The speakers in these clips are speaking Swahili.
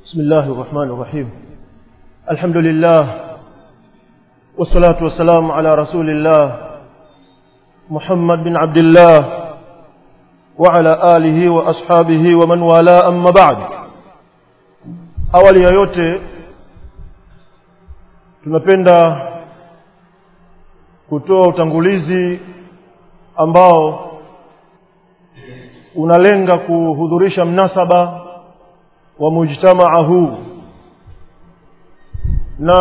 بسم الله الرحمن الرحيم الحمد لله والصلاة والسلام على رسول الله محمد بن عبد الله وعلى آله وأصحابه ومن والاه أما بعد awali ya yote tunapenda kutoa utangulizi ambao unalenga kuhudhurisha mnasaba wa mujtamaa huu na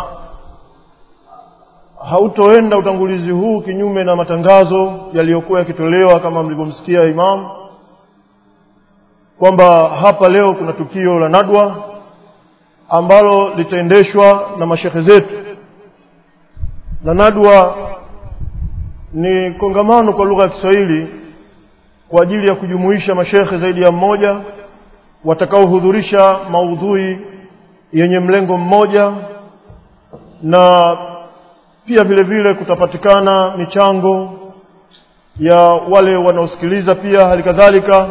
hautoenda utangulizi huu kinyume na matangazo yaliyokuwa yakitolewa kama mlivyomsikia imam kwamba hapa leo kuna tukio la nadwa ambalo litaendeshwa na mashekhe zetu na nadwa ni kongamano kwa lugha ya Kiswahili kwa ajili ya kujumuisha mashekhe zaidi ya mmoja watakaohudhurisha maudhui yenye mlengo mmoja na pia vile vile kutapatikana michango ya wale wanaosikiliza pia hali kadhalika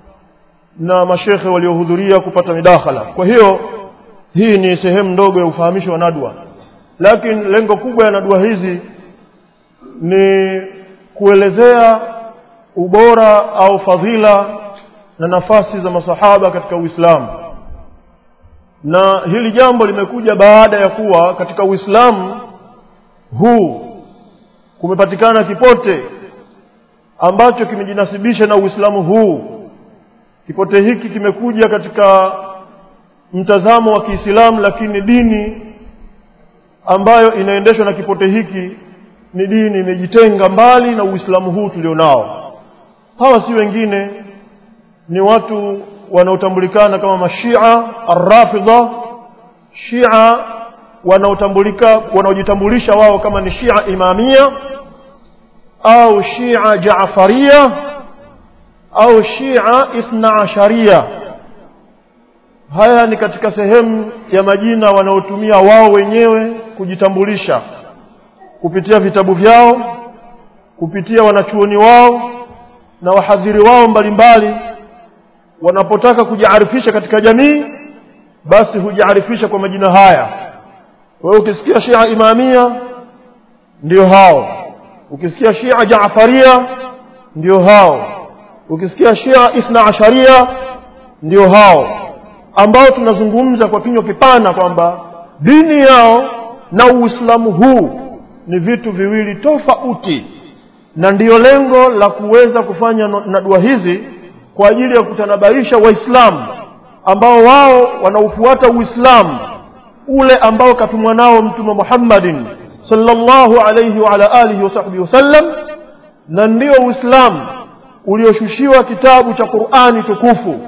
na mashekhe waliohudhuria kupata midakhala kwa hiyo hii ni sehemu ndogo ya ufahamisho wa nadwa lakini lengo kubwa ya nadwa hizi ni kuelezea ubora au fadhila na nafasi za masahaba katika Uislamu na hili jambo limekuja baada ya kuwa katika Uislamu huu kumepatikana kipote ambacho kimejinasibisha na Uislamu huu kipote hiki kimekuja katika mtazamo wa Kiislamu lakini dini ambayo inaendeshwa na kipote hiki ni dini imejitenga mbali na Uislamu huu tulionao hawa si wengine ni watu wanaotambulikana kama mashia arrafidha shia wanaotambulika wanaojitambulisha wao kama ni shia imamia au shia jaafaria au shia ithna asharia haya ni katika sehemu ya majina wanaotumia wao wenyewe kujitambulisha kupitia vitabu vyao kupitia wanachuoni wao na wahadhiri wao mbalimbali wanapotaka kujiarifisha katika jamii basi hujiarifisha kwa majina haya kwa hiyo ukisikia Shia Imamia ndio hao ukisikia Shia Jaafaria ndio hao ukisikia Shia Ithna Asharia ndio hao ambao tunazungumza kwa kinywa kipana kwamba dini yao na Uislamu huu ni vitu viwili tofauti na ndiyo lengo la kuweza kufanya nadua hizi kwa ajili ya kutanabaisha waislamu ambao wao wanaufuata uislamu ule ambao katumwa nao mtume Muhammadin sallallahu alayhi wa ala alihi wa sahbihi wasallam na ndio uislamu ulioshushiwa kitabu cha Qur'ani tukufu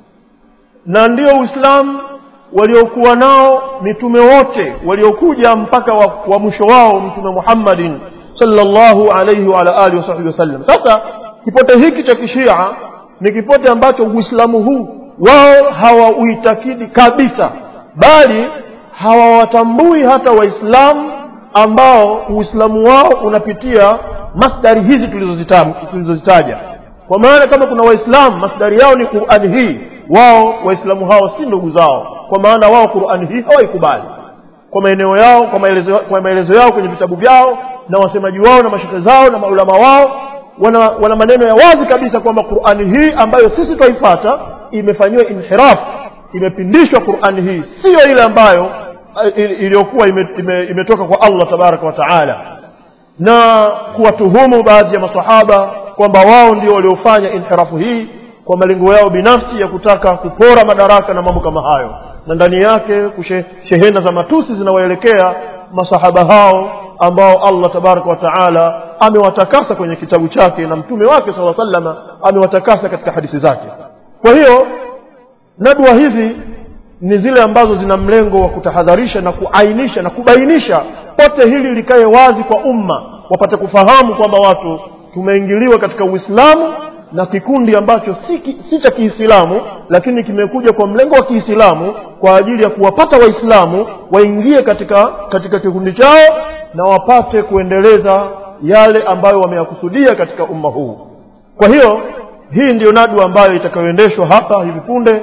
na ndio uislamu waliokuwa nao mitume wote waliokuja mpaka wa, wa mwisho wao mtume Muhammadin sallallahu alayhi wa ala alihi wa sahbihi wasallam sasa kipote hiki cha kishia ni kipote ambacho uislamu huu wao hawauitakidi kabisa bali hawawatambui hata waislamu ambao uislamu wao unapitia masdari hizi tulizozitaja kwa maana kama kuna waislamu masdari yao ni qurani hii wao waislamu hao si ndugu zao kwa maana wao qurani hii hawaikubali kwa maeneo yao kwa maelezo, kwa maelezo yao kwenye vitabu vyao na wasemaji wao na mashekhe zao na maulama wao wana, wana maneno ya wazi kabisa kwamba Qur'ani hii ambayo sisi twaifata imefanyiwa inhiraf imepindishwa Qur'ani hii siyo ile ambayo iliyokuwa ime, ime, imetoka kwa Allah tabaraka wa taala na kuwatuhumu baadhi ya masahaba kwamba wao ndio waliofanya inhirafu hii kwa malengo yao binafsi ya kutaka kupora madaraka na mambo kama hayo na ndani yake kushe, shehena za matusi zinawaelekea masahaba hao ambao Allah tabaraka wa taala amewatakasa kwenye kitabu chake na mtume wake sala sallama amewatakasa katika hadithi zake kwa hiyo nadwa hizi ni zile ambazo zina mlengo wa kutahadharisha na kuainisha na kubainisha pote hili likae wazi kwa umma wapate kufahamu kwamba watu tumeingiliwa katika uislamu na kikundi ambacho si, si cha kiislamu lakini kimekuja kwa mlengo wa kiislamu kwa ajili ya kuwapata waislamu waingie katika katika kikundi chao na wapate kuendeleza yale ambayo wameyakusudia katika umma huu kwa hiyo hii ndiyo nadwa ambayo itakayoendeshwa hapa hivi punde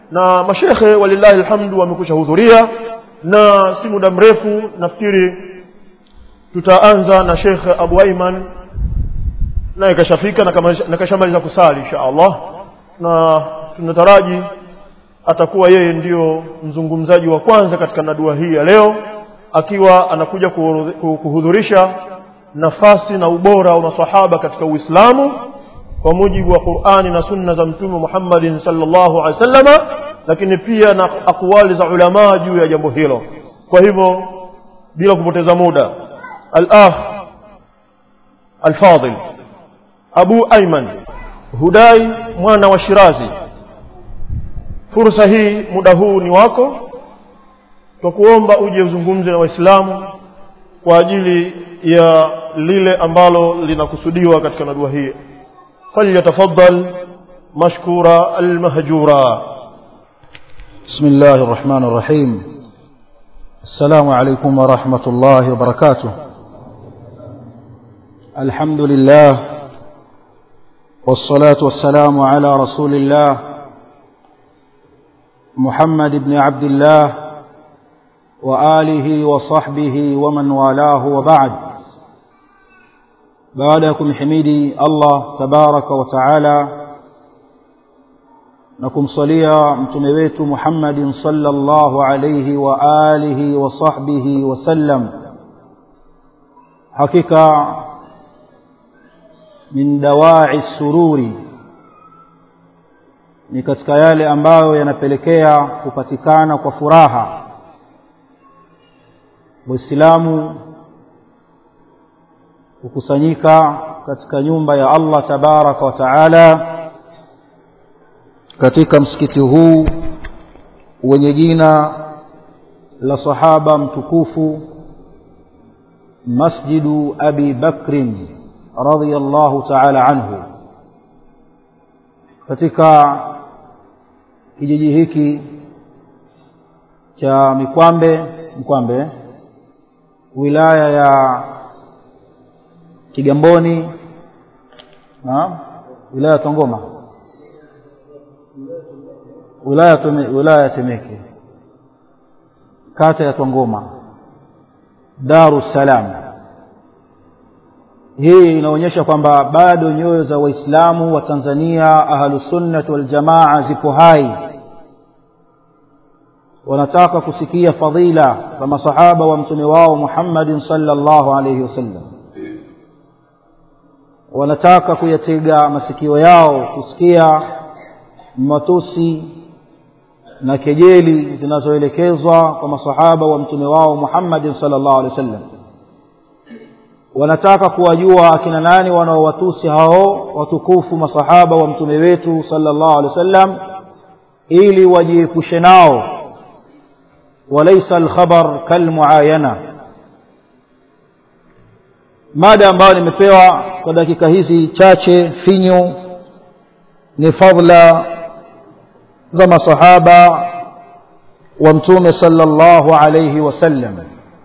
na mashekhe walillahi alhamdu wamekusha hudhuria na si muda mrefu nafikiri tutaanza na shekhe abu aiman naye kashafika na kashamaliza kusali insha allah na tunataraji atakuwa yeye ndiyo mzungumzaji wa kwanza katika nadua hii ya leo akiwa anakuja kuhudhurisha nafasi na ubora wa masahaba katika uislamu kwa mujibu wa qurani na sunna za mtume muhammadin salllahu alehi wasallama lakini pia na akwali za ulamaa juu ya jambo hilo kwa hivyo bila kupoteza muda al-akh al-fadil abu aiman hudai mwana wa shirazi fursa hii muda huu ni wako twakuomba uje uzungumze na waislamu kwa ajili ya lile ambalo linakusudiwa katika nadua hii falyatafaddal mashkura almahjura بسم الله الرحمن الرحيم السلام عليكم ورحمة الله وبركاته الحمد لله والصلاة والسلام على رسول الله محمد بن عبد الله وآله وصحبه ومن والاه وبعد بعدكم حميدي الله تبارك وتعالى na kumsalia mtume wetu Muhammadin sallallahu alayhi wa alihi wa sahbihi wasallam hakika min dawai sururi ni katika yale ambayo yanapelekea kupatikana kwa furaha waislamu kukusanyika katika nyumba ya Allah tabaraka wa taala katika msikiti huu wenye jina la sahaba mtukufu masjidu abi bakrin radiyallahu ta'ala anhu katika kijiji hiki cha Mikwambe Mkwambe wilaya ya Kigamboni na wilaya ya Tongoma wilaya tume, wilaya ya Temeke kata ya Tongoma Dar es Salaam hii inaonyesha kwamba bado nyoyo za waislamu wa Tanzania ahlusunnah wal jamaa zipo hai wanataka kusikia fadhila za masahaba wa mtume wao Muhammadin sallallahu alayhi wasallam wanataka kuyatega masikio yao kusikia matusi na kejeli zinazoelekezwa kwa masahaba wa mtume wao Muhammadin sallallahu alaihi wasallam wanataka kuwajua akina nani wanaowatusi hao watukufu masahaba wa mtume wetu sallallahu alaihi wasallam ili wajiepushe nao walaysa alkhabar kalmuayana mada ambayo nimepewa kwa dakika hizi chache finyu ni fadla za masahaba wa mtume sallallahu alayhi wasallam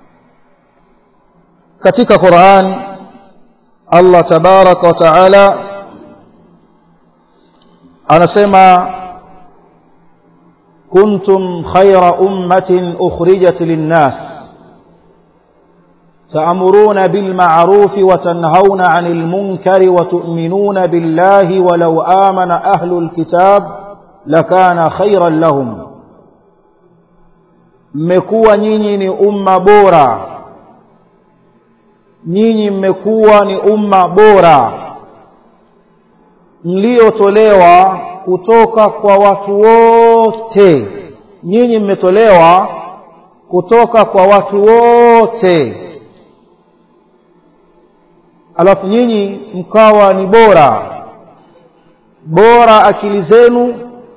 katika Qur'an Allah tabaraka wa taala anasema kuntum khayra ummatin ukhrijat lin-nas تأمرون بالمعروف وتنهون عن المنكر وتؤمنون بالله ولو آمن أهل الكتاب لكان خيرا لهم mmekuwa nyinyi ni umma bora nyinyi mmekuwa ni umma bora mliotolewa kutoka kwa watu wote nyinyi mmetolewa kutoka kwa watu wote alafu nyinyi mkawa ni bora bora akili zenu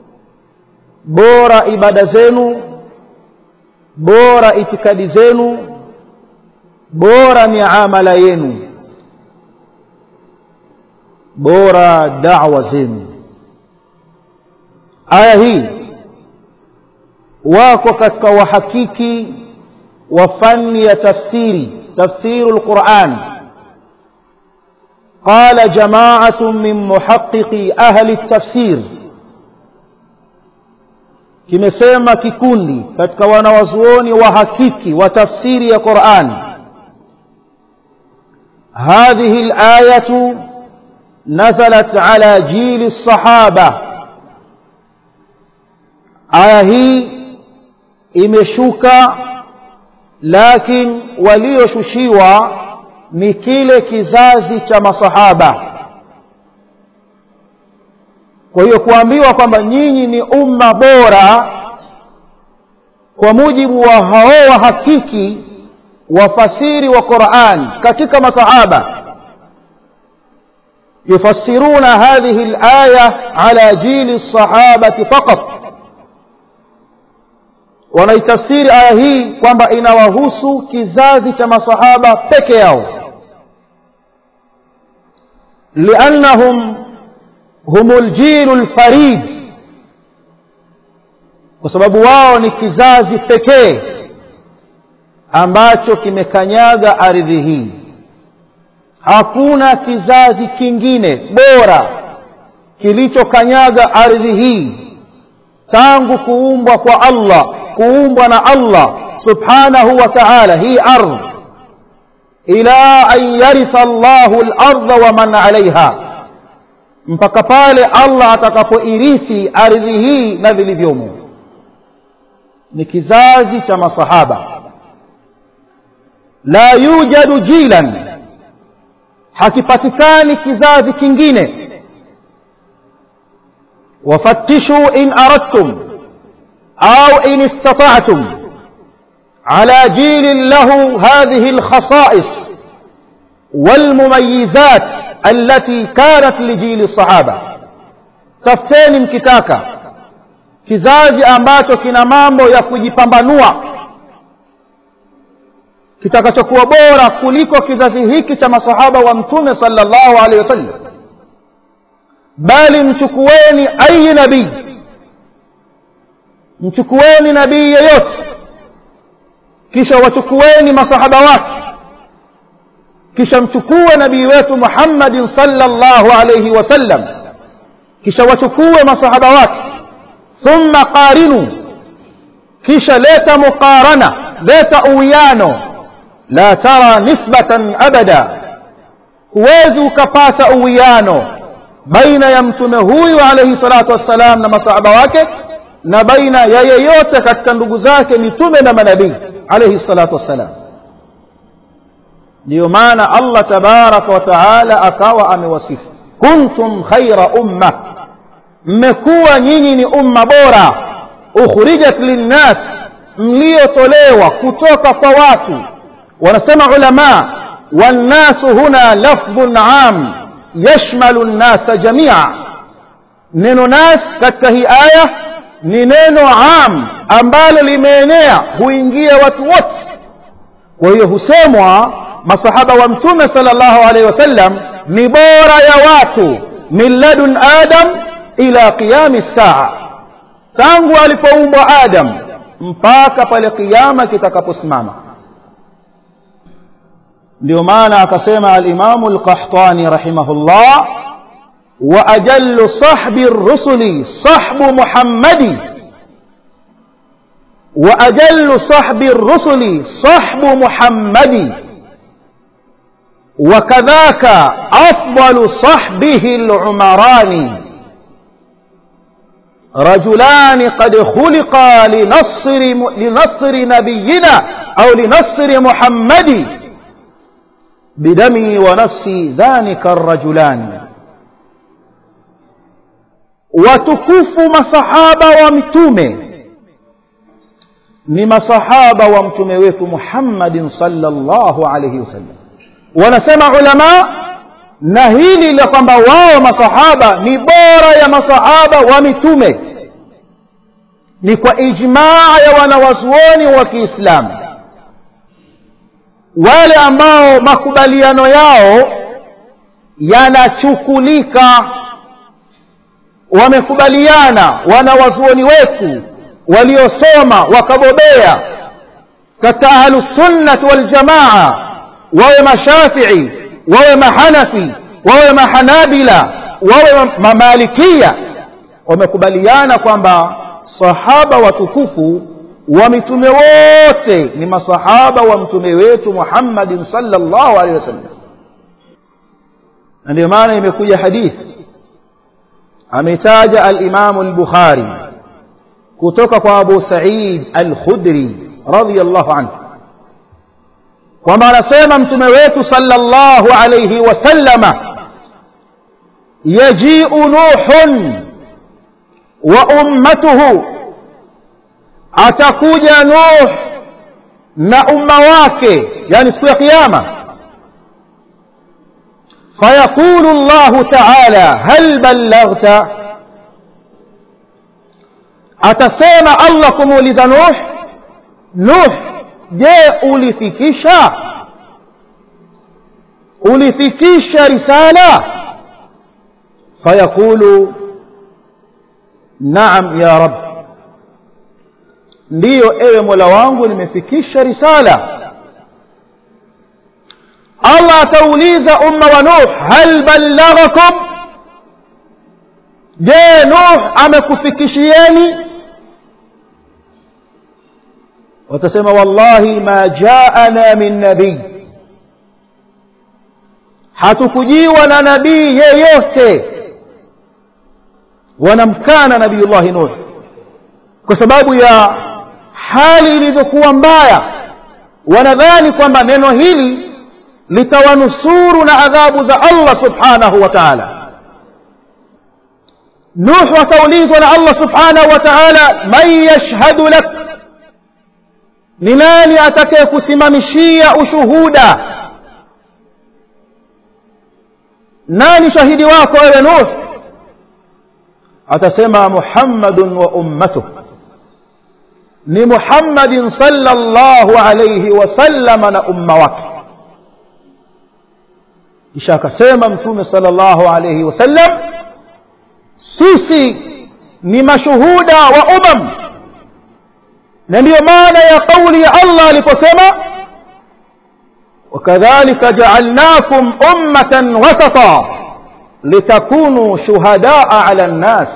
bora ibada zenu bora itikadi zenu bora miamala yenu bora da'wa zenu aya hii wako katika wahakiki wa fani ya tafsiri tafsiru lquran قال جماعة من محققي أهل التفسير kimesema kikundi katika wanawazuoni wa hakiki wa tafsiri ya Qur'an هذه الآية نزلت على جيل الصحابة آية هي imeshuka lakini walioshushiwa ni kile kizazi cha masahaba kwa hiyo kuambiwa kwamba nyinyi ni umma bora kwa mujibu wa hao wa hakiki wafasiri wa Qur'an katika masahaba yufassiruna hadhihi al-aya ala jili as-sahabati faqat wanaitafsiri aya hii kwamba inawahusu kizazi cha masahaba peke yao liannahum humul jilul farid kwa sababu wao ni kizazi pekee ambacho kimekanyaga ardhi hii hakuna kizazi kingine bora kilichokanyaga ardhi hii tangu kuumbwa kwa Allah kuumbwa na Allah subhanahu wa ta'ala hii ardhi ila an yaritha Allahu al-ardha wa man 'alayha mpaka pale Allah atakapoirithi ardhi hii na vilivyomo ni kizazi cha masahaba la yujadu jilan hakipatikani kizazi kingine wafattishu in aradtum au in istata'tum على جيل له هذه الخصائص والمميزات التي كانت لجيل الصحابة تفتeni mkitaka kizazi ambacho kina mambo ya kujipambanua kitakachokuwa bora kuliko kizazi hiki cha masahaba wa mtume sallallahu alaihi wasallam bali mchukueni ayi nabii mchukueni nabii yeyote kisha wachukueni masahaba wake kisha mchukue nabii wetu Muhammadin sallallahu alayhi wasallam kisha wachukue masahaba wake thumma qarinu kisha leta muqarana leta uwiano la tara nisbatan abada huwezi ukapata uwiano baina ya mtume huyu alayhi salatu wassalam na masahaba wake na baina ya yeyote katika ndugu zake mitume na manabii alayhi salatu wassalam ndio maana Allah tabaraka wa taala akawa amewasifu kuntum khaira umma mmekuwa nyinyi ni umma bora ukhrijat linnas mliotolewa kutoka kwa watu wanasema ulama wannasu huna lafdhun am yashmalu nnasa jamia neno nas katika hii aya ni neno am ambalo limeenea huingia watu wote kwa hiyo husemwa masahaba wa mtume sallallahu alaihi wasallam ni bora ya watu min ladun adam ila qiyami saa tangu alipoumbwa adam mpaka pale kiyama kitakaposimama ndio maana akasema alimamu alqahtani rahimahullah wa ajallu sahbi rusuli sahbu muhammadi wa ajallu sahbi rusuli sahbu muhammadi وكذاك أفضل صحبه العمران رجلان قد خلقا لنصر, لنصر نبينا أو لنصر محمد بدمي ونفسي ذلك الرجلان watukufu masahaba wa mtume ni masahaba wa mtume wetu Muhammadin sallallahu alayhi wasallam wanasema ulama na hili la kwamba wao masahaba ni bora ya masahaba wa mitume ni kwa ijmaa ya wanawazuoni wa Kiislamu wale ambao makubaliano yao yanachukulika wamekubaliana wanawazuoni wetu waliosoma wakabobea katika ahlusunnati waljamaa wawe mashafii wawe mahanafi wawe mahanabila wawe mamalikia wamekubaliana kwamba sahaba watukufu wa mitume wote ni masahaba wa mtume wetu muhammadin salllahu alehi wasallam na ndio maana imekuja hadithi ametaja alimamu lbukhari kutoka kwa abu said alkhudri radiallahu anhu kwamba anasema mtume wetu salllahu alaihi wasallama yajiu nuhun wa ummatuhu atakuja nuh na umma wake yani siku ya qiama fayaqulu llahu taala hal ballaghta atasema allah kumuuliza nuh nuh je ulifikisha ulifikisha risala fayaqulu naam ya rab ndiyo ewe mola wangu nimefikisha risala allah atauliza umma wa nuh hal ballaghakum je nuh amekufikishieni watasema wallahi ma jaana min nabii hatukujiwa na nabii yeyote wanamkana nabiyullahi nuh kwa sababu ya hali ilivyokuwa mbaya wanadhani kwamba neno hili litawanusuru na adhabu za allah subhanahu wa taala nuh ataulizwa na allah subhanahu wa taala man yashhadu lak ni nani atakayekusimamishia ushuhuda nani shahidi wako wewe nuh atasema muhammadun wa ummatuh ni muhammadin sallallahu alayhi wasallama na umma wake kisha akasema mtume sallallahu alayhi wasallam sisi ni mashuhuda wa umam na ndiyo maana ya kauli ya allah aliposema وكذلك جعلناكم أمة وسطا لتكونوا شهداء على الناس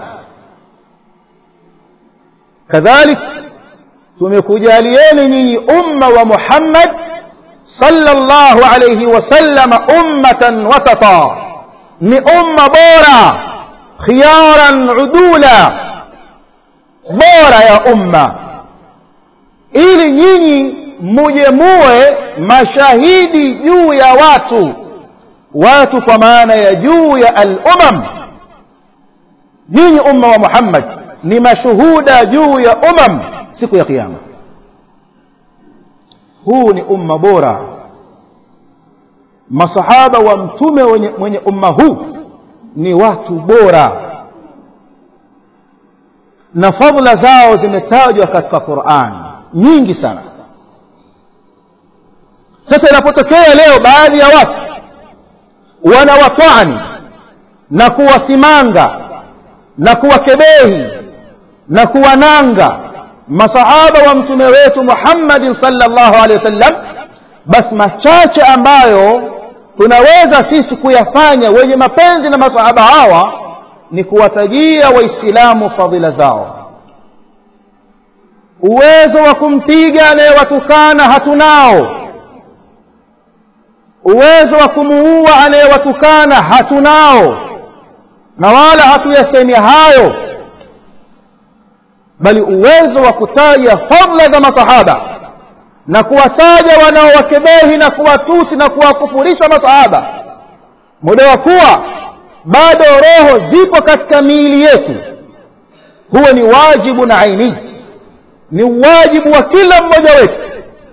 كذلك tumekujalieni nyinyi umma wa muhammad sallallahu alayhi wasallama ummatan wasata ni umma bora khiyaran udula bora ya umma ili nyinyi muje muwe mashahidi juu ya watu watu kwa maana ya juu ya al-umam nyinyi umma wa muhammad ni mashuhuda juu ya umam siku ya kiyama huu ni umma bora masahaba wa mtume wenye, mwenye umma huu ni watu bora na fadhila zao zimetajwa katika quran nyingi sana sasa inapotokea leo baadhi ya watu wanawatwani na kuwasimanga na kuwakebehi na kuwananga masahaba wa mtume wetu muhammadin salllahu alehi wasallam basi machache ambayo tunaweza sisi kuyafanya wenye mapenzi na masahaba hawa ni kuwatajia waislamu fadhila zao uwezo wa kumpiga anayewatukana hatunao uwezo wa kumuua anayewatukana hatunao na wala hatuyasemi hayo bali uwezo wa kutaja fadla za masahaba na kuwataja wanaowakebehi na kuwatusi na kuwakufurisha masahaba muda wa kuwa bado roho zipo katika miili yetu huo ni wajibu na aini ni wajibu wa kila mmoja wetu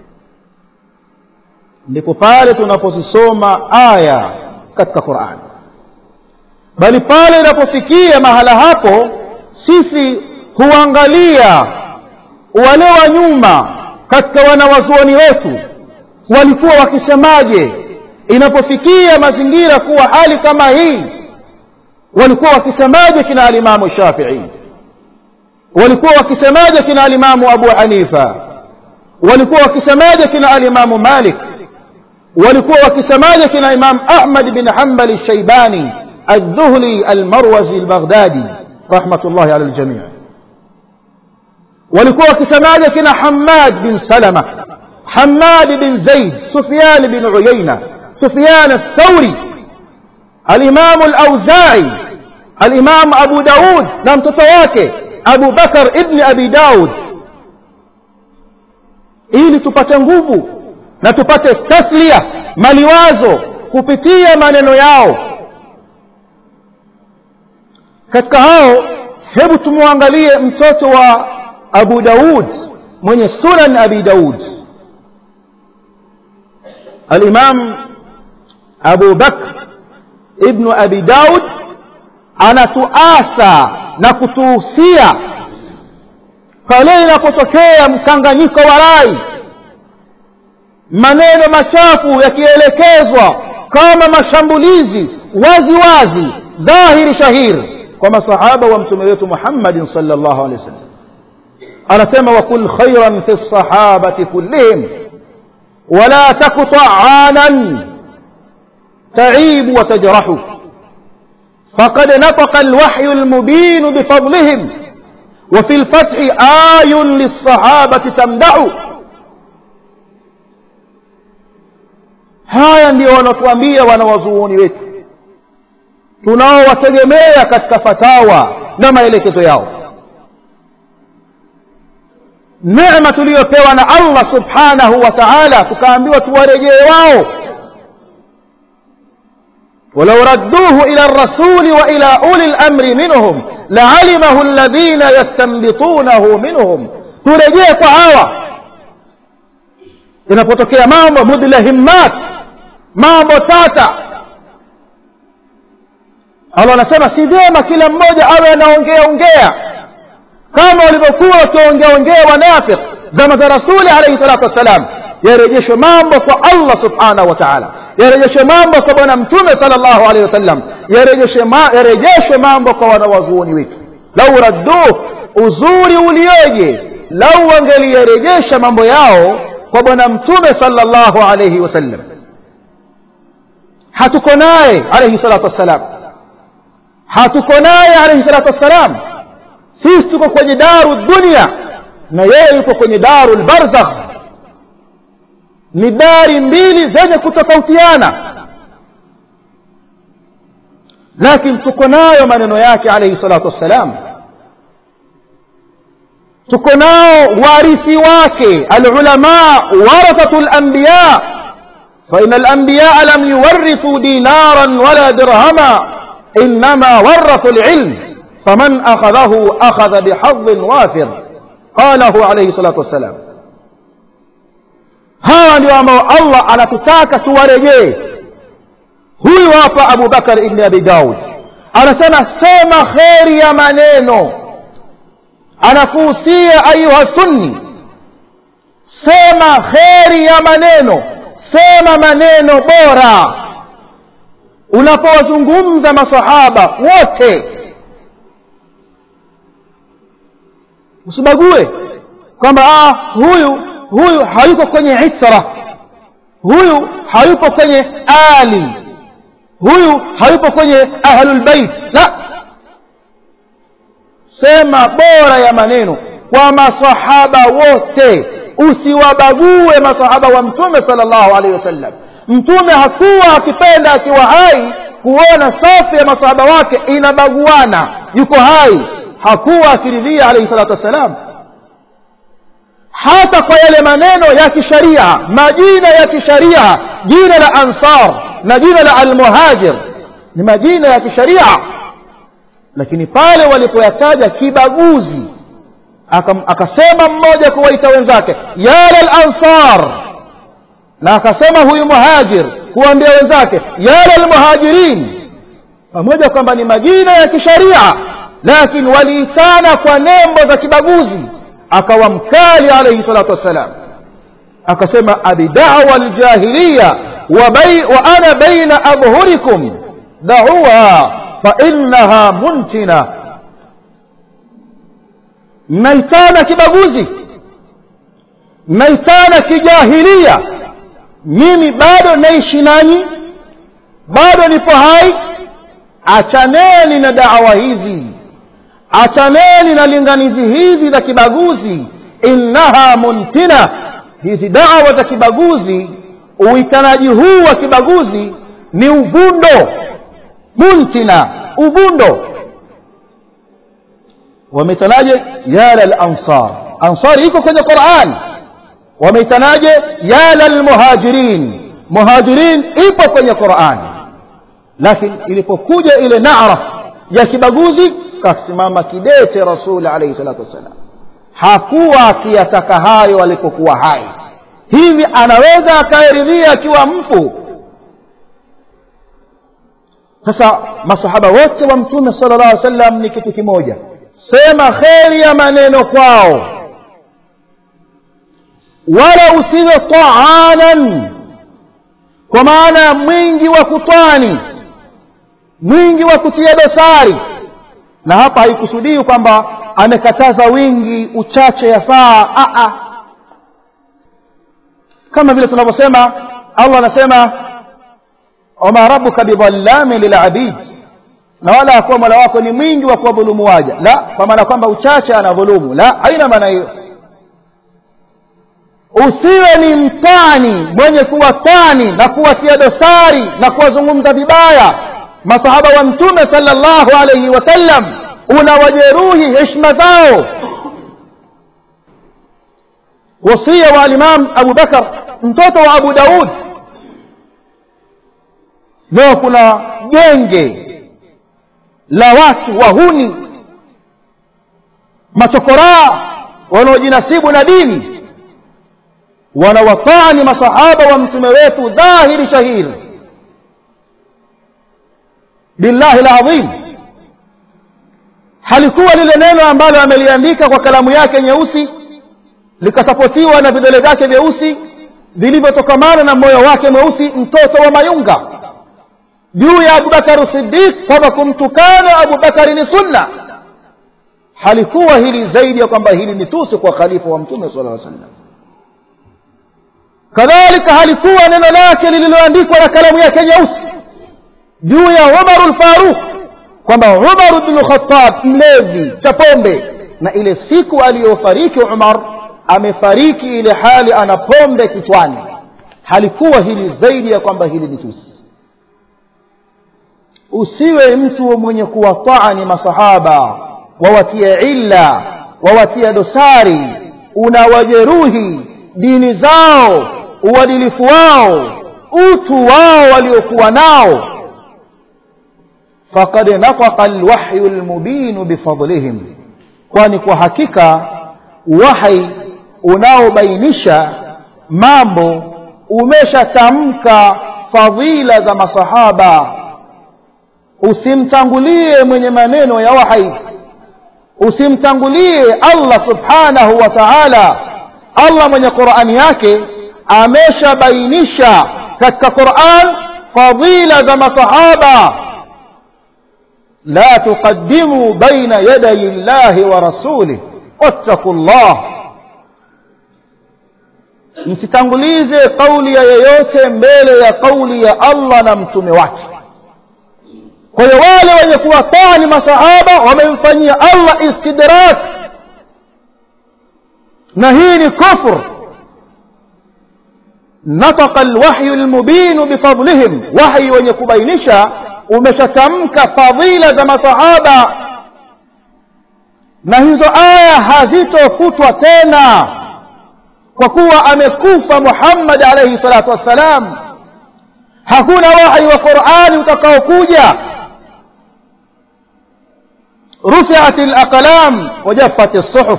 ndipo pale tunapozisoma aya katika qurani bali pale inapofikia mahala hapo sisi huangalia wale wa nyuma katika wanawazuoni wetu walikuwa wakisemaje inapofikia mazingira kuwa hali kama hii walikuwa wakisemaje kina alimamu shafii walikuwa wakisemaje kina alimamu abu hanifa walikuwa wakisemaje kina alimamu malik walikuwa wakisemaje kina imam ahmad bin hambali shaibani الذهلي المروزي البغدادي رحمة الله على الجميع walikuwa wakisemaje kina hamad bin salama hamad bin zaid sufyan bin uyaina sufyan athauri alimamu alauzai alimamu abu daud na mtoto wake abu bakar ibni abi daud ili tupate nguvu na tupate taslia maliwazo kupitia maneno yao katika hao hebu tumwangalie mtoto wa abu daud mwenye sunan abi daud alimam abu bakr ibnu abi daud anatuasa na kutuhusia pale inapotokea mkanganyiko wa rai maneno machafu yakielekezwa kama mashambulizi wazi wazi dhahiri shahiri kwa masahaba wa mtume wetu muhammadin salllahu alehi wasallam anasema wakul khairan fi lsahabati kullihim wala taku taanan تعيب وتجرح فقد نطق الوحي المبين بفضلهم وفي الفتح آي للصحابة تمدح haya ndio wanatuambia wanawazuoni wetu tunaowategemea katika fatawa na maelekezo yao neema tuliyopewa na allah subhanahu wa taala tukaambiwa tuwarejee wao ولو ردوه إلى الرسول وإلى أولي الأمر منهم لعلمه الذين يستنبطونه منهم ترجيه كهاوة inapotokea mambo mudlahimmat mambo tata allah anasema si vyema kila mmoja awe anaongea ongea kama walivyokuwa wakiongea ongea wanafiq zama za rasuli alaihi salatu wassalam yarejeshwe mambo kwa allah subhanahu wa taala yarejeshwe mambo kwa bwana mtume salllahu alehi wasallam yarejeshwe mambo kwa wanawazuoni wetu lau radduh uzuri ulioje lau wangeliyarejesha mambo yao kwa bwana mtume salllahu alaihi wasallam hatuko naye alaihi salatu wassalam hatuko naye alaihi salatu wassalam sisi tuko kwenye daru dunia na yeye yuko kwenye daru lbarzakh ni dari mbili zenye kutofautiana lakini tuko nayo maneno yake alaihi salatu wassalam tuko nao warithi wake alulama warathatu lanbiya فإن الأنبياء لم يورثوا دينارا ولا درهما إنما ورثوا العلم فمن أخذه أخذ بحظ وافر قاله عليه الصلاة والسلام hawa ndio ambao allah anatutaka tuwarejee huyu hapa abu bakar ibni abi daud anasema sema kheri ya maneno anakuhusia ayuha sunni sema kheri ya maneno sema maneno bora unapowazungumza masahaba wote usibague kwamba ah, huyu huyu hayuko kwenye itra huyu hayupo kwenye ali huyu hayupo kwenye ahlulbeit la sema bora ya maneno kwa masahaba wote usiwabague masahaba wa mtume sal llahu alehi wasallam mtume hakuwa akipenda akiwa hai kuona safu ya masahaba wake inabaguana yuko hai hakuwa akiridhia alaihi salatu wassalam hata kwa yale maneno ya kisharia majina ya kisharia jina la ansar na jina la almuhajir ni majina ya kisharia lakini pale walipoyataja kibaguzi akasema mmoja kuwaita wenzake ya lalansar na akasema huyu muhajir kuwaambia wenzake ya lalmuhajirin pamoja kwamba ni majina ya kisharia lakini waliitana kwa nembo za kibaguzi akawa mkali alaihi salatu wassalam akasema abidawa ljahiliya wa, wa ana baina adhhurikum dauha fainaha muntina mnaitana kibaguzi mnaitana kijahilia mimi bado naishi nanyi bado nipo hai achaneni na dawa hizi achaneni na linganizi hizi za kibaguzi innaha muntina hizi dawa za kibaguzi uitanaji huu wa kibaguzi ni uvundo muntina uvundo wameitanaje ya lalansar ansari iko kwenye quran wameitanaje ya lalmuhajirin muhajirin ipo kwenye quran lakini ilipokuja ile nara ya kibaguzi kasimama kidete rasuli alaihi salatu wassalam hakuwa akiyataka hayo alipokuwa hai hivi anaweza akaeridhia akiwa mfu sasa masahaba wote wa mtume sala llah alih wasallam ni kitu kimoja sema kheri ya maneno kwao wala usiwe taanan kwa maana ya mwingi wa kutwani mwingi wa kutia dosari na hapa haikusudii kwamba amekataza wingi uchache yafaa a kama vile tunavyosema allah anasema wama rabuka bidhallamin lilabid na wala akuwa mola wako ni mwingi wa kuwadhulumu waja la kwa maana kwamba uchache anadhulumu la haina maana hiyo usiwe ni mtani mwenye kuwatani na kuwatia dosari na kuwazungumza vibaya masahaba wa mtume sala llahu alaihi wasallam unawajeruhi heshima zao wasia wa alimam abu bakar mtoto wa abu daud leo kuna genge la watu wahuni machokoraa wanaojinasibu na dini wanawatani masahaba wa mtume wetu dhahiri shahiri billahi ladhim halikuwa lile neno ambalo ameliandika kwa kalamu yake nyeusi likasapotiwa na vidole vyake vyeusi vilivyotokamana na moyo wake mweusi mtoto wa mayunga juu ya abubakari sidiq kwamba kumtukana abubakari ni sunna halikuwa hili zaidi ya kwamba hili ni tusi kwa khalifa wa mtume sala aa sallam kadhalika halikuwa neno lake lililoandikwa na kalamu yake nyeusi juu ya umaru lfaruq kwamba umar bnu khatab mlevi cha pombe na ile siku aliyofariki umar amefariki ile hali ana pombe kichwani halikuwa hili zaidi ya kwamba hili ni tusi usiwe mtu mwenye kuwataani masahaba wawatia illa wawatia dosari unawajeruhi dini zao uadilifu wao utu wao waliokuwa nao faqad nataqa alwahyu almubinu bifadlihim kwani kwa hakika wahi unaobainisha mambo umeshatamka fadhila za masahaba usimtangulie mwenye maneno ya wahi usimtangulie allah subhanahu wa taala allah mwenye qurani yake ameshabainisha katika quran fadila za masahaba la tuqaddimu baina yaday llahi wa rasulih wattaku llah msitangulize kauli ya yeyote mbele ya kauli ya allah na mtume wake kwa hiyo wale wenye kuwatani masahaba wamemfanyia allah istidrak na hii ni kufr nataka alwahyu lmubinu bifadlihim wahyi wenye kubainisha umeshatamka fadhila za masahaba na hizo aya hazitofutwa tena kwa kuwa amekufa muhammad alaihi salatu wassalam hakuna wahyi wa qurani utakaokuja رفعت الأقلام وجفت الصحف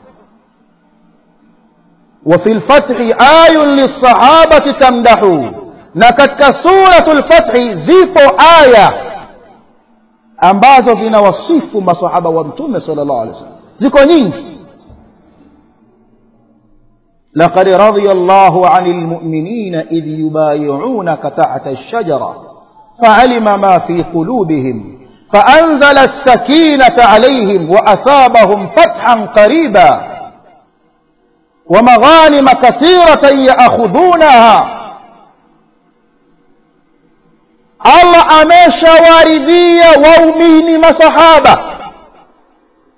وفي الفتح آي للصحابة تمدح نكتك سورة الفتح زيب آية ambazo zinawasifu masahaba wa mtume sala llahu alehi wasallam ziko nyingi لقد رضي الله عن المؤمنين إذ يبايعونك تحت الشجرة فعلم ما في قلوبهم فأنزل السكينة عليهم وأثابهم فتحا قريبا ومغانم كثيرة يأخذونها Allah ameshawaridhia waumini masahaba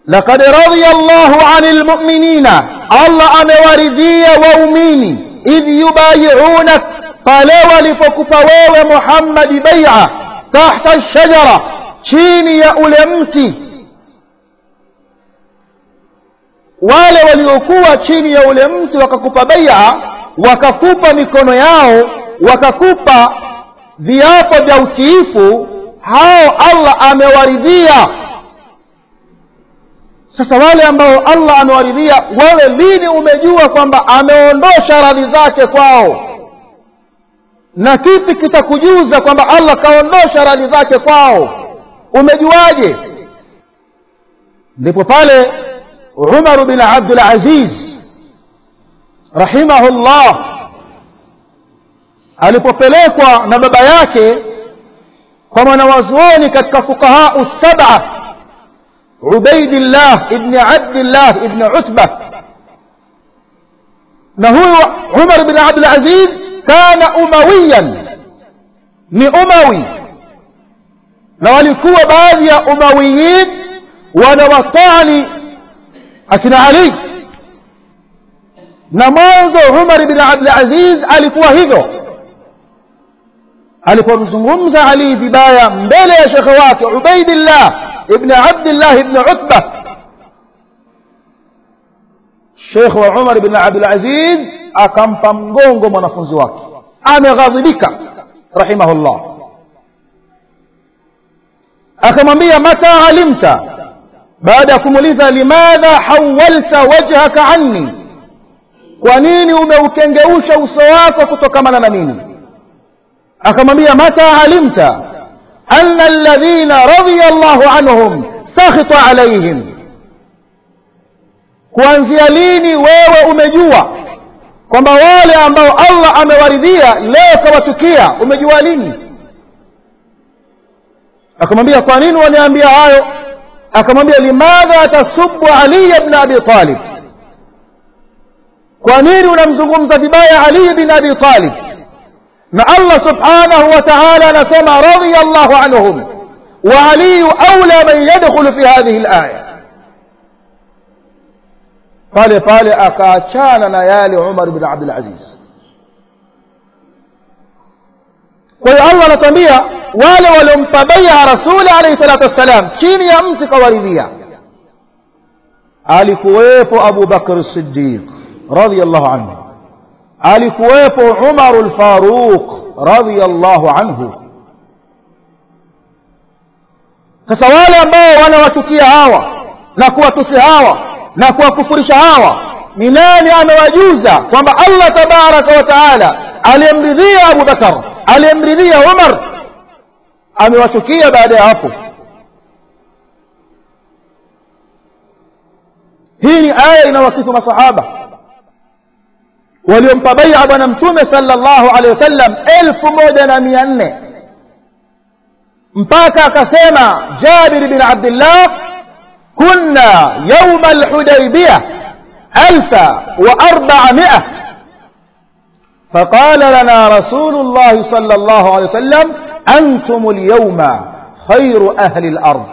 laqad radhiya llahu ani lmuminina allah amewaridhia waumini idh yubayiunak pale walipokupa wewe muhammadi baia tahta lshajara chini ya ule mti wale waliokuwa chini ya ule mti wakakupa baia wakakupa mikono yao wakakupa viapo vya utiifu hao allah amewaridhia sasa wale ambao allah amewaridhia wewe lini umejua kwamba ameondosha radhi zake kwao na kipi kitakujuza kwamba allah kaondosha radhi zake kwao umejuaje ndipo pale umar bin abdul aziz rahimahullah alipopelekwa na baba yake kwa mwanawazuoni katika fuqahau saba ubaidillah ibni abdillah ibni utba na huyu umar bin abdul aziz kana umawiyan ni umawi na walikuwa baadhi ya umawiyin wanawatani akina ali na mwanzo umar bin abdul aziz alikuwa hivyo alipomzungumza ali vibaya mbele ya shekhe wake ubaidillah ibn abdillah ibn utba shekhe wa umar bin abdul aziz akampa mgongo mwanafunzi wake ameghadhibika rahimahullah akamwambia mata alimta baada ya kumuuliza limadha hawalta wajhaka anni kwa nini umeukengeusha uso wako kutokamana na mimi akamwambia mata alimta anna alladhina radhiya llahu anhum sakhita alaihim kuanzia lini wewe umejua kwamba wale ambao allah amewaridhia leo kawatukia umejua lini akamwambia kwa nini waniambia hayo akamwambia limadha tasubu aliya bna abi talib kwa nini unamzungumza vibaya ali bin abi talib na allah subhanahu wa taala anasema radhiya llahu anhum wa aliyu aula man yadkhulu fi hadhihi laya pale pale akaachana na yale umar bin abdul aziz kwa hiyo allah anatuambia wale waliompa bai'a rasuli alayhi salatu wassalam chini ya mti kawaridhia alikuwepo abu bakr siddiq radiyallahu anhu alikuwepo umaru lfaruq radiyallahu anhu sasa wale ambao wanawatukia hawa na kuwatusi hawa na kuwakufurisha hawa ni nani amewajuza kwamba allah tabaraka wa taala aliyemridhia abu bakar aliyemridhia umar amewachukia baada ya hapo hii ni aya inawasifu masahaba waliompa baia bwana mtume sallallahu alaihi wasallam elfu moja na mia nne mpaka akasema jabir bin abdillah kunna yauma alhudaybiyah alfa wa arbamia فقال لنا رسول الله صلى الله عليه وسلم أنتم اليوم خير أهل الأرض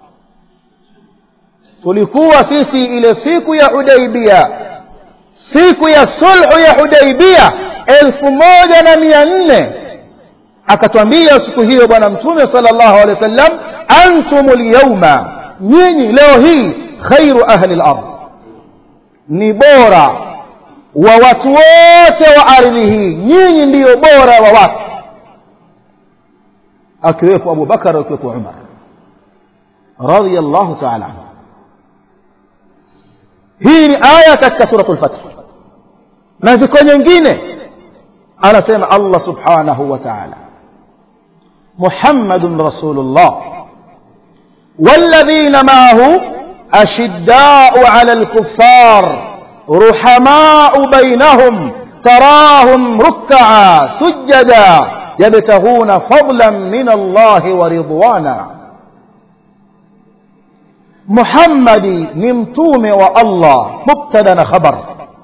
tulikuwa sisi ile siku ya hudaibia siku ya sulhu ya hudaibia elfu moja na mia nne akatwambia siku hiyo bwana mtume sala llahu alehi wa sallam antum lyauma nyinyi leo hii khairu ahli lard ni bora wa watu wote wa ardhi hii nyinyi ndiyo bora wa watu akiwepo abu bakar akiwepo umar radiallahu taala anhu hii ni aya katika suratu lfath na ziko nyingine anasema allah subhanahu wa taala muhammadun rasulullah والذين معه أشداء على الكفار رحماء بينهم تراهم ركعا سجدا يبتغون فضلا من الله ورضوانا محمد نمتوم والله مبتدا خبر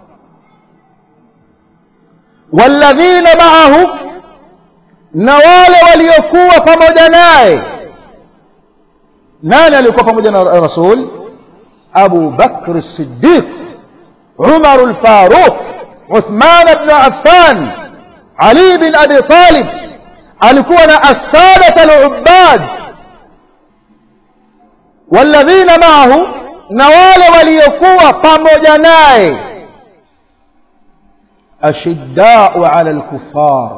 والذين معه نوال وليكوا pamoja naye nani alikuwa pamoja na rasul abu bakr siddiq umar lfaruq uthman bnu affan ali bin abi talib alikuwa na assadat alubad walladhina maahu na wale waliokuwa pamoja naye ashiddau ala lkufar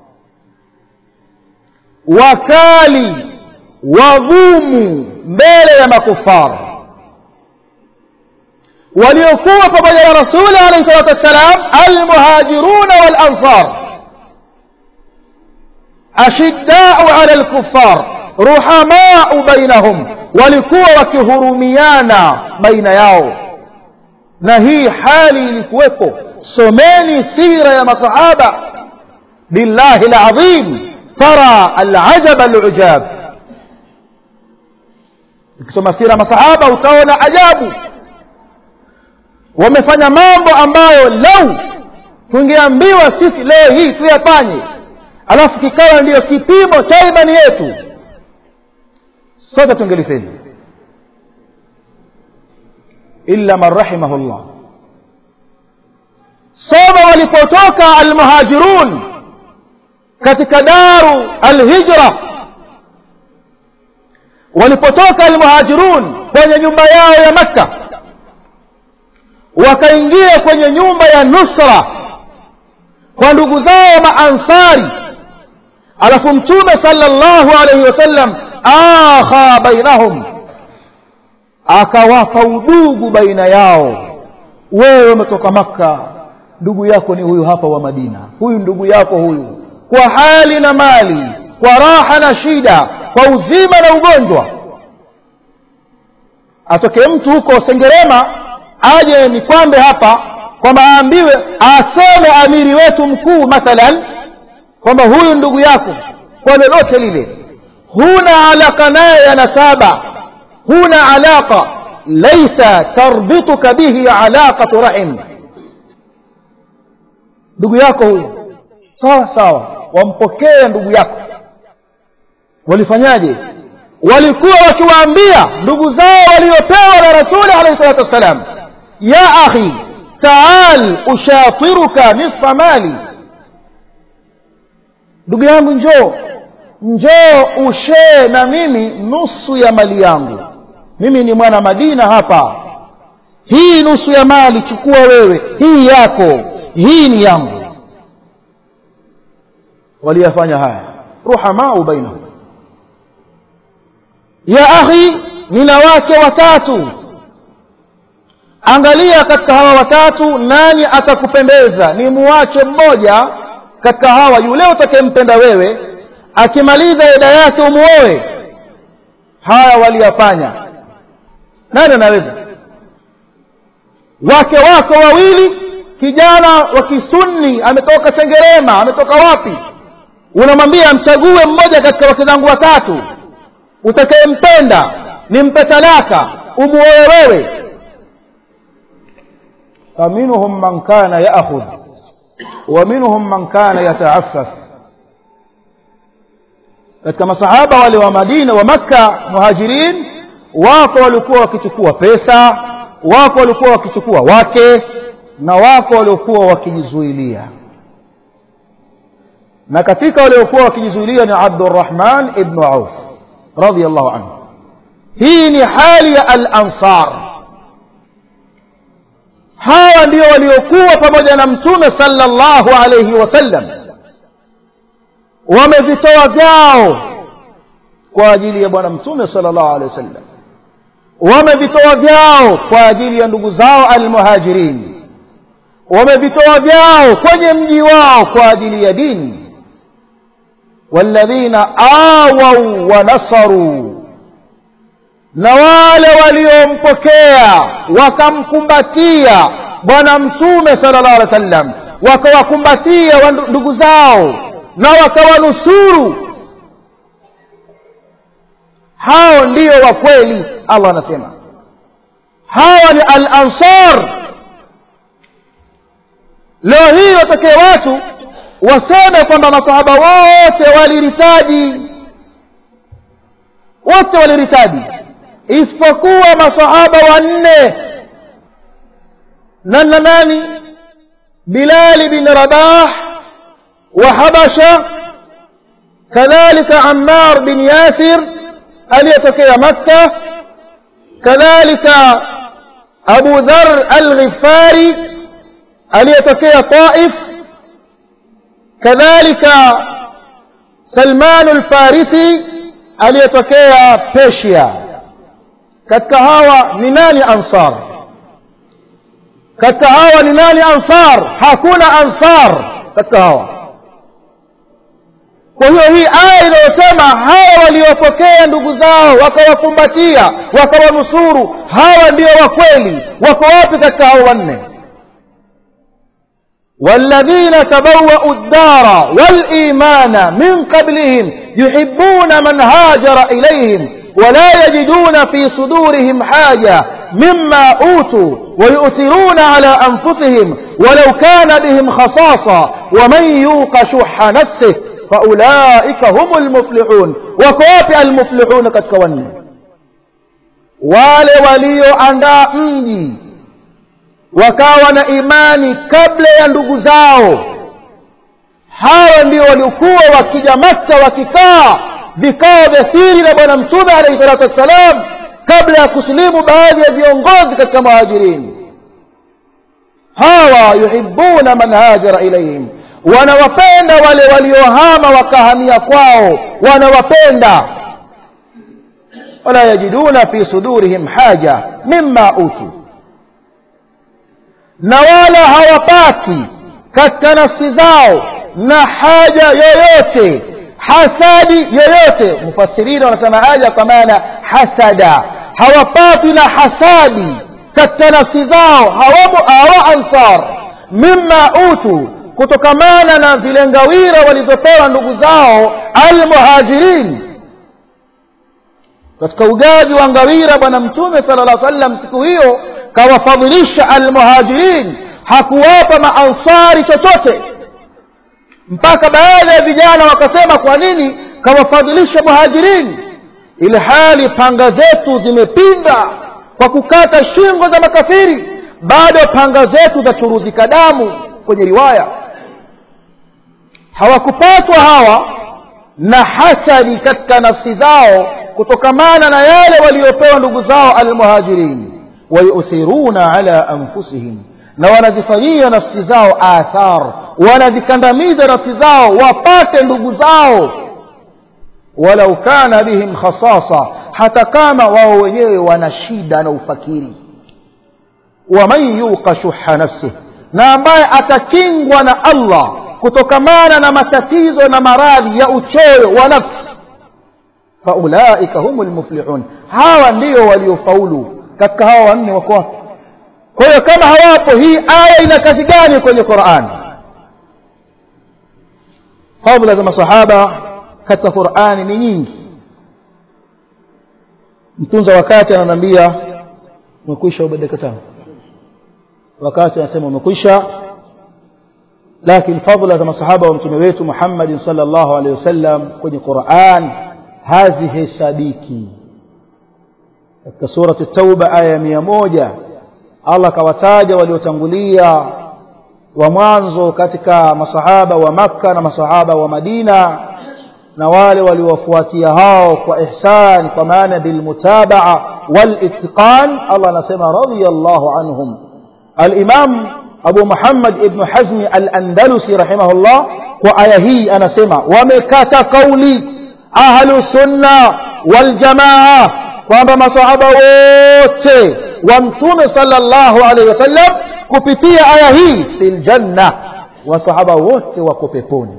wakali wagumu mbele ya makufar waliokuwa pamoja na rasuli alaihi salatu wassalam almuhajiruna walansar ashiddau ala lkufar ruhamau bainahum walikuwa wakihurumiana baina yao na hii hali ilikuwepo someni sira ya masahaba billahi ladhim tara alajaba alujab ukisoma sira masahaba utaona ajabu wamefanya mambo ambayo lau tungeambiwa sisi leo hii tuyafanye alafu kikawa ndiyo kipimo cha imani yetu sote tungelifeli illa man rahimahu llah soma walipotoka almuhajirun katika daru alhijra walipotoka almuhajirun kwenye nyumba yao ya makka wakaingia kwenye nyumba ya nusra kwa ndugu zao maansari alafu mtume sallallahu alaihi wasallam akha bainahum akawapa udugu baina yao wewe umetoka makka ndugu yako ni huyu hapa wa madina huyu ndugu yako huyu kwa hali na mali kwa raha na shida kwa uzima na ugonjwa atoke mtu huko sengerema aje ni kwambe hapa kwamba aambiwe aseme amiri wetu mkuu mathalan kwamba huyu ndugu yako kwa lolote lile huna alaka naye ya nasaba huna alaqa laisa tarbituka bihi alaqatu rahim ndugu yako huyu sawa sawa wampokee ndugu yako walifanyaje walikuwa wakiwaambia ndugu zao waliopewa na rasuli alaihi salatu wassalam ya akhi taal ushatiruka nisfa mali ndugu yangu njoo njoo ushee na mimi nusu ya mali yangu mimi ni mwana madina hapa hii nusu ya mali chukua wewe hii yako hii ni yangu waliyafanya haya ruhamau bainahum ya akhi nina wake watatu angalia katika hawa watatu nani atakupendeza ni muwache mmoja katika hawa yule utakayempenda wewe akimaliza ida yake umuoe haya waliyafanya nani anaweza wake wako wawili kijana wa kisunni ametoka sengerema ametoka wapi unamwambia mchague mmoja katika wake zangu watatu utakayempenda nimpe talaka umuoe wewe faminhum man kana yaakhudh wa minhum man kana yataaffaf katika masahaba wale wa madina wa makka muhajirin wako walikuwa wakichukua pesa wako walikuwa wakichukua wake na wako waliokuwa wakijizuilia na katika waliokuwa wakijizuilia ni abdurrahman ibnu auf radiallahu anhu hii ni hali ya al-ansar hawa ndio waliokuwa pamoja na mtume sallallahu alayhi wasallam wamevitoa vyao kwa ajili ya bwana mtume sallallahu alayhi wasallam wamevitoa vyao kwa ajili ya ndugu zao almuhajirin wamevitoa vyao kwenye mji wao kwa ajili ya dini walladhina awau wa nasaru na wale waliompokea wakamkumbatia bwana mtume sallallahu alaihi wasallam wakawakumbatia ndugu zao na wakawanusuru hao ndio wa kweli allah anasema hawa ni al ansar leo hii watokee watu waseme kwamba masahaba wote waliritaji wote waliritaji isipokuwa masahaba wanne nana nani bilali bin rabah wa habasha kadhalika ammar bin yasir aliyetokea makka kadhalika abu dhar alghifari aliyetokea taif kadhalika salman alfarisi aliyetokea persia katika hawa ni nani ansar katika hawa ni nani ansar hakuna ansar katika hawa kwa hiyo hii aya inayosema hawa waliopokea ndugu zao wakawakumbatia wakawanusuru hawa ndio wa kweli wako wapi katika hao wanne والذين تبوأوا الدار والإيمان من قبلهم يحبون من هاجر إليهم ولا يجدون في صدورهم حاجة مما أوتوا ويؤثرون على أنفسهم ولو كان بهم خصاصة ومن يوق شح نفسه فأولئك هم المفلحون وكواب المفلحون كتكوني wale walioandaa mji wakawa na imani kabla ya ndugu zao hawa ndio waliokuwa wakija makka wakikaa vikao vya siri na bwana mtume alaihi salatu wassalam kabla ya kusilimu baadhi ya viongozi katika muhajirini hawa yuhibuna man hajara ilaihim wanawapenda wale waliohama wakahamia kwao wanawapenda wala yajiduna fi sudurihim haja mima utu na wala hawapati katika nafsi zao na haja yoyote hasadi yoyote mufassirina wanasema haja kwa maana hasada hawapati na hasadi katika nafsi zao hawa, hawa ansar mima utu kutokamana na zile ngawira walizopewa ndugu zao almuhajirin katika ugavi wa ngawira bwana mtume sala llah sallam siku hiyo kawafadhilisha almuhajirin hakuwapa maansari chochote mpaka baadhi ya vijana wakasema kwa nini kawafadhilisha muhajirin ili hali panga zetu zimepinda kwa kukata shingo za makafiri bado panga zetu zachuruzika damu kwenye riwaya hawakupatwa hawa na hasadi katika nafsi zao kutokamana na yale waliopewa ndugu zao almuhajirin wayuthiruna ala anfusihim na wanazifanyia nafsi zao athar wanazikandamiza nafsi zao wapate ndugu zao walau kana bihim khasasa hata kama wao wenyewe wana shida na ufakiri waman yuqa shuha nafsih na ambaye atakingwa na allah kutokamana na matatizo na maradhi ya uchoyo wa nafsi faulaika humu lmuflihun hawa ndio waliofaulu katika hawa wanne wako wapi kwa hiyo kama hawapo hii aya ina kazi gani kwenye quran fadla za masahaba katika qurani ni nyingi mtunza wakati ananiambia umekwisha ubadilika tano wakati anasema umekwisha lakini fadla za masahaba wa mtume wetu muhammadin sal llahu alehi wasallam kwenye quran hazihesabiki katika surati tauba aya ya mia moja allah akawataja waliotangulia wa mwanzo katika masahaba wa makka na masahaba wa madina na wale waliowafuatia hao kwa ihsan kwa maana bilmutabaa walitqan allah anasema radiallahu anhum alimam abu muhammad ibnu hazmi alandalusi rahimahullah kwa aya hii anasema wamekata kauli ahlu sunna waljamaa kwamba masahaba wote wa mtume sallallahu alaihi wasallam kupitia aya hii fi ljanna wasahaba wote wako peponi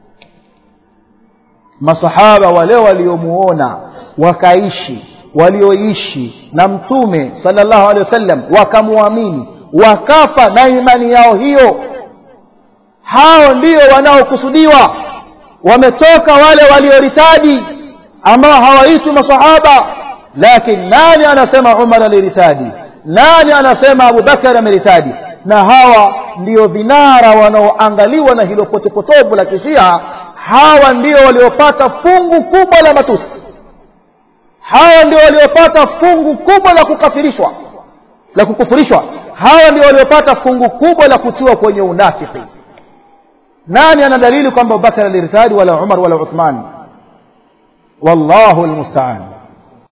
masahaba wale waliomuona wakaishi walioishi na mtume sallallahu alaihi wasallam wakamwamini wakafa na imani yao hiyo hao ndio wanaokusudiwa wametoka wale walioritadi ambao hawaitwi masahaba lakini nani anasema umar aliritadi nani anasema abubakar ameritadi na hawa ndio vinara wanaoangaliwa na hilo potepotovu la kishia hawa ndio waliopata fungu kubwa la matusi hawa ndio waliopata fungu kubwa la kukafirishwa la kukufurishwa hawa ndio waliopata fungu kubwa la kutiwa kwenye unafiki nani ana dalili kwamba abubakar alirtadi wala umar wala uthman wallahu almustaan